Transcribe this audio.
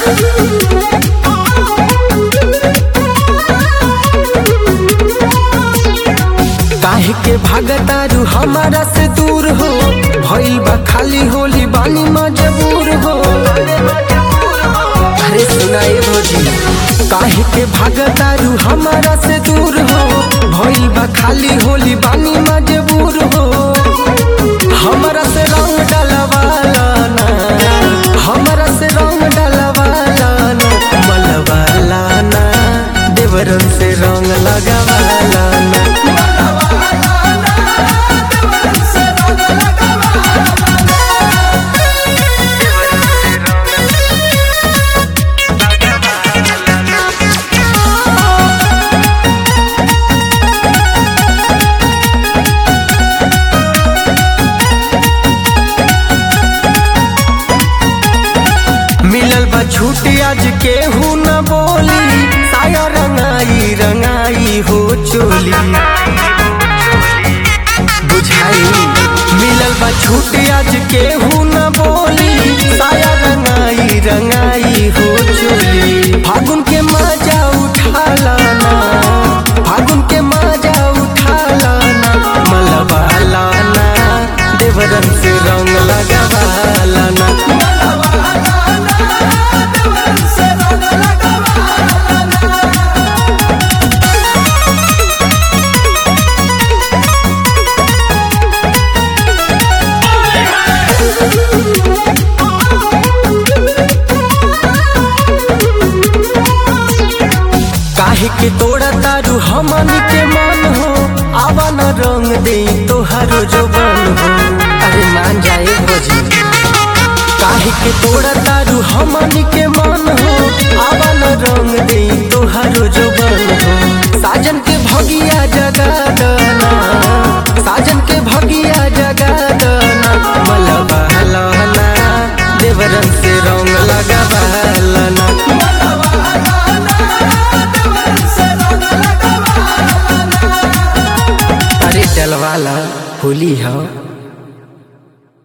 काहे के भागतारू हमारा से दूर हो भइल बा खाली होली बानी मजबूर हो अरे सुनाए भोजी काहे के भागतारू हमारा से दूर हो भइल बा खाली होली बानी मजबूर हो हमरा से रंग डलवाला ना हमरा से रंग डलवाला ना मलवाला ना देवरन से रंग लगावाला ना मिलल बा छूट आज केहू न बोली साया रंगाई रंगाई हो चोली बुझाई मिलल बा छूट आज केहू न बोली साया रंगाई रंगाई हो चोली फागुन के मजा उठा लाना फागुन के मजा उठा लाना मलबा लाना देवरन से रंग लगावा लाना काहे के तोड़ा तारू हमनी के मन हो आवा न रंग दे तोहारो जोबन हो अरे मान जाए भोजी काहे के तोड़ा तारू हमनी के मन हो आवा न रंग दे तोहारो जोबन हो साजन के भगिया जगा दना साजन के भगिया जगा दना मलबा लहना देवरन से रंग लगावा लना अरे डलवाला होली है